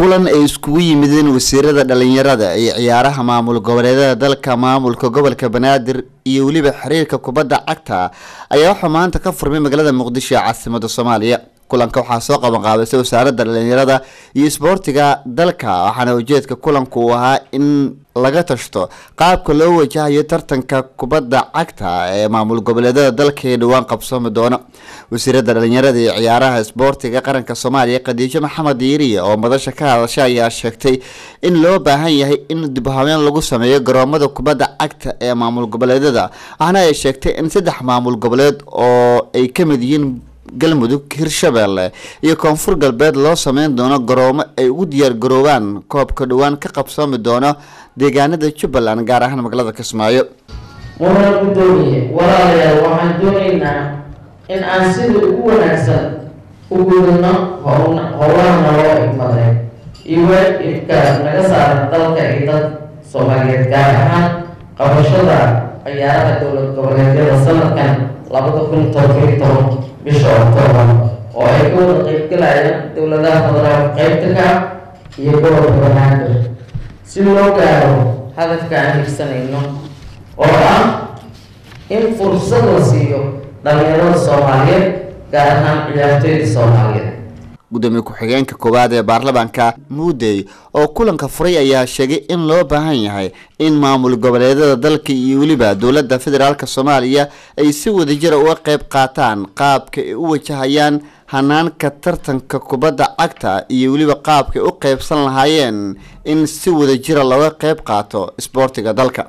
kulan ay iskugu yimideen wasiirada dhalinyarada iyo ciyaaraha maamul goboleedada dalka maamulka gobolka banaadir iyo weliba xiriirka kubadda cagta ayaa waxaa maanta ka furmay magaalada muqdisho ee caasimada soomaaliya kulanka waxaa soo qaban qaabisay wasaaradda dhalinyarada iyo isboortiga dalka waxaana ujeedka kulanku uu ahaa in laga tashto qaabka loo wajahayo tartanka kubadda cagta ee maamul goboleedada dalka ee dhowaan qabsoomi doona wasiirada dhalinyarada iyo ciyaaraha isboortiga qaranka soomaaliya khadiijo maxamed diiriya oo madasha ka hadasha ayaa sheegtay in loo baahan yahay in dibhabeyn lagu sameeyo garoomada kubadda cagta ee maamul goboleedada waxaana ay sheegtay in saddex maamul goboleed oo ay ka mid yihiin galmudug hirshabeelle iyo koonfur galbeed loo sameyn doono garoomo ay ugu diyaar garoobaan koobka dhowaan ka qabsoomi doono deegaanada jubbaland gaar ahaan magaalada kismaayo mudan gudoomiye walaalayaal waxaan doonaynaa in aan sida ugu wanaagsan u gudano howlaha naloo igmaday iyo waajibka naga saaran dalka iyo dad soomaaliyeed gaar ahaan qabashada ciyaaraha dowlad goboleedyada sanadkan labada kun todobiyo toban bisha octoobar oo ay ka wada qeybgalayaan dowladaha federaalka qeybta ka iyo gobolka banaadir si loo gaaro hadafka aan higsanayno oo ah in fursad la siiyo dhalinyarada soomaaliyeed gaar ahaan ciyaartooyda soomaaliyeed gudoomiye ku-xigeenka koowaad ee baarlamaanka muudey oo kulanka furay ayaa sheegay in loo baahan yahay in maamul goboleedada dalka iyo weliba dowladda federaalk soomaaliya ay si wadajira uga qeyb qaataan qaabka ay u wajahayaan hanaanka tartanka kubadda cagta iyo weliba qaabkaay u qeybsan lahaayeen in si wadajira looga qeyb qaato isboortiga dalka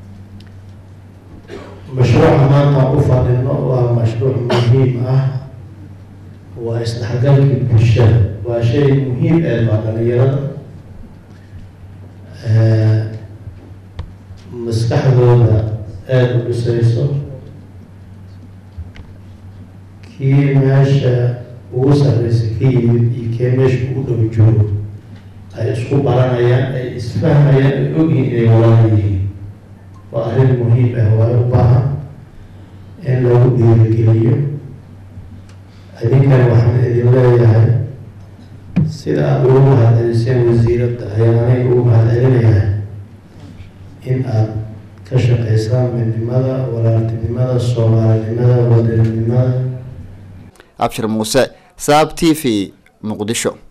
mashruuca maanta u fadhino waa mashruuc muhiim ah waa isdhexgalkii bulshada waa shay muhiim ee waa dhalinyarada maskaxdooda aada u dhisayso kii meesha ugu sarreysay ka yimid iyo kee meesha ugu dhow joogo ay isku baranayaan ay isfahmayaan ay ogyihiin inay walaal yihiin waa arrin muhiim ah waa u baahan in lagu dhiirigeliyo adinkan waxaan idin leeyahay sida aada ugu mahadceliseen wasiiradda ayaan aniga ugu mahadcelinayaa in aada ka shaqeysaan midnimada walaaltinimada soomaalinimada wadaninimada abshir muuse saab t v muqdisho